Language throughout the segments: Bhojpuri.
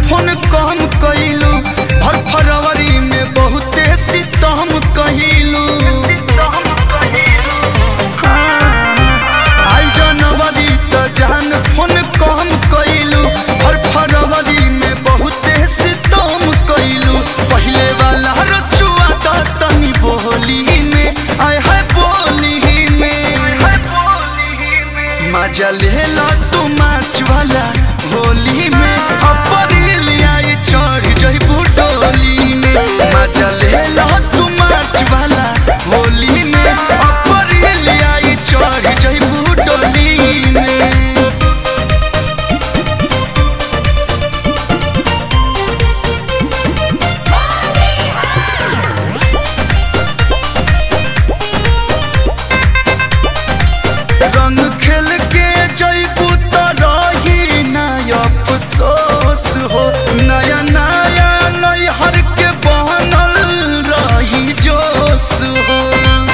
फोन कम कइलू हर फरवरी में बहुते सितम कइलू आई जनवरी त जान फोन कम कइलू हर फरवरी में बहुते सितम कइलू पहिले वाला रचुआ द तनी बोली में आय है बोली में मजा ले लो तू मार्च वाला होली में अप्रैल आई चढ़ जइबू डोली में मजा ले लो तू मार्च वाला होली में अप्रैल आई चढ़ जइबू डोली में रंग खेल के जइबू त रही ना अफसोस हो नया नया नैहर के बनल रही जोश हो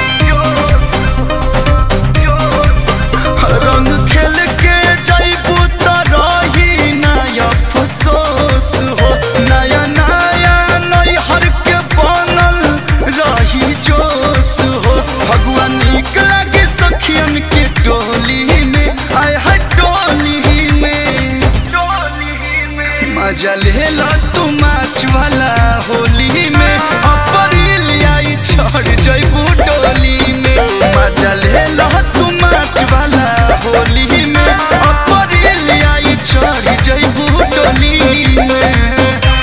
रंग खेल के जइबू त रही ना अफसोस हो नया नया नैहर के बनल रही जोश हो भगवान नीक लागे सखियन के टोली में आय है टोली में मजा ले लो तू मार्च वाला होली में अप्रैल आई छोड़ जइबू डोली में मजा ले लो तू मार्च वाला होली में अप्रैल आई छोड़ जइबू डोली में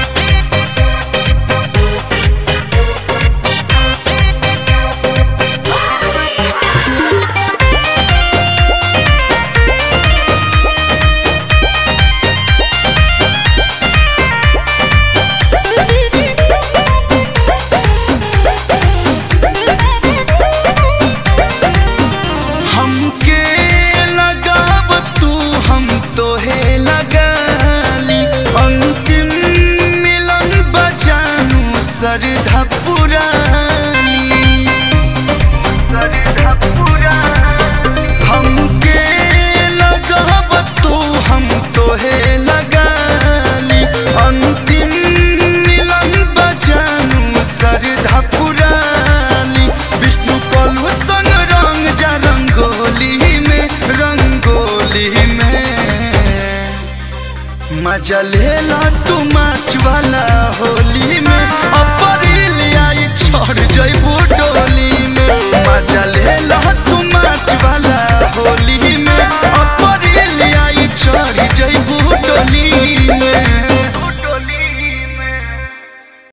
हमके लगाव तू हम तोहे लगाली अंतिम मिलन बजानू सरधा पुरानी हमके लगाव तू हम तोहे लगाली अंतिम मिलन बजानू सरधा पुरानी विष्णु कलु संग रंग जा रंगोली में रंगोली में मजा ले ला तू मार्च वाला होली में अपन